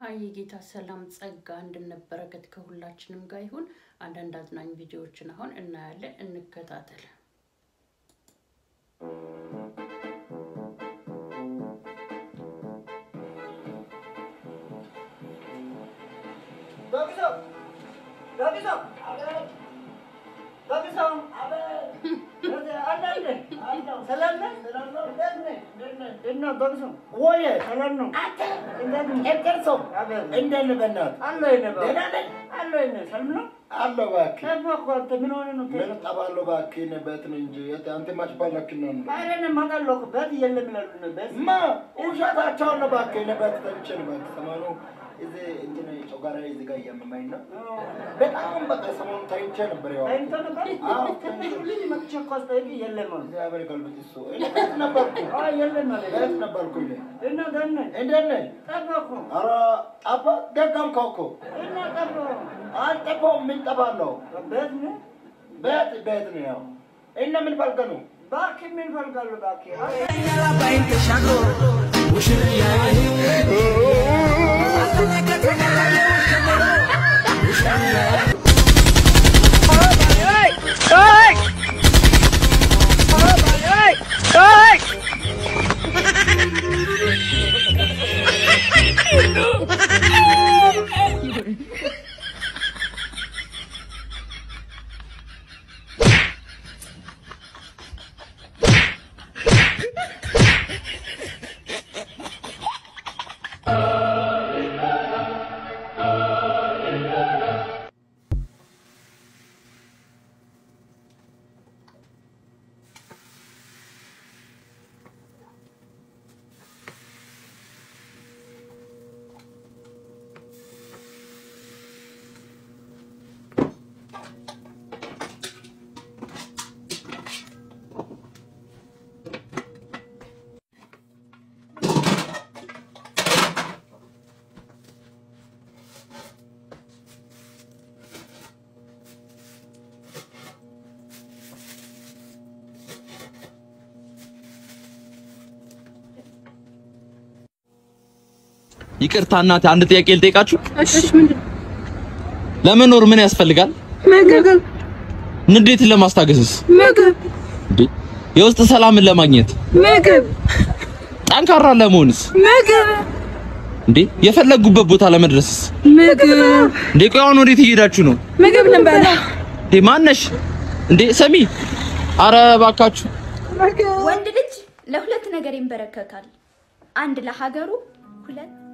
አይ የጌታ ሰላም ጸጋ አንድነት በረከት ከሁላችንም ጋር ይሁን። አንዳንድ አዝናኝ ቪዲዮዎችን አሁን እናያለን፣ እንከታተል። በጣም በቃ ሰሞኑን ተኝቼ ነበር። ያው አዎ፣ እግዚአብሔር ይገልብጥ እሱ። እኔ ቤት ነበርኩ ቤት ነበርኩ እኔ። እንዴት ነህ? ኧረ ጠፋ ደገምከው እኮ አልጠፋሁም። ምን ጠፋለሁ? ቤት ቤት ነው ያው እና ምን ፈልገህ ነው? ይቅርታ እናቴ፣ አንድ ጥያቄ ልጠይቃችሁ። እሺ ምንድን ለመኖር ምን ያስፈልጋል? ምግብ ንዴትን ለማስታገስስ? ምግብ እንዴ የውስጥ ሰላምን ለማግኘት? ምግብ ጠንካራ ለመሆንስ? ምግብ እንዴ የፈለጉበት ቦታ ለመድረስስ? ምግብ እንዴ ቆይ አሁን ወዴት እየሄዳችሁ ነው? ምግብ ልንበላ እንዴ ማነሽ? እንዴ ሰሚ፣ አረ እባካችሁ ወንድ ልጅ ለሁለት ነገር ይንበረከካል። አንድ ለሀገሩ፣ ሁለት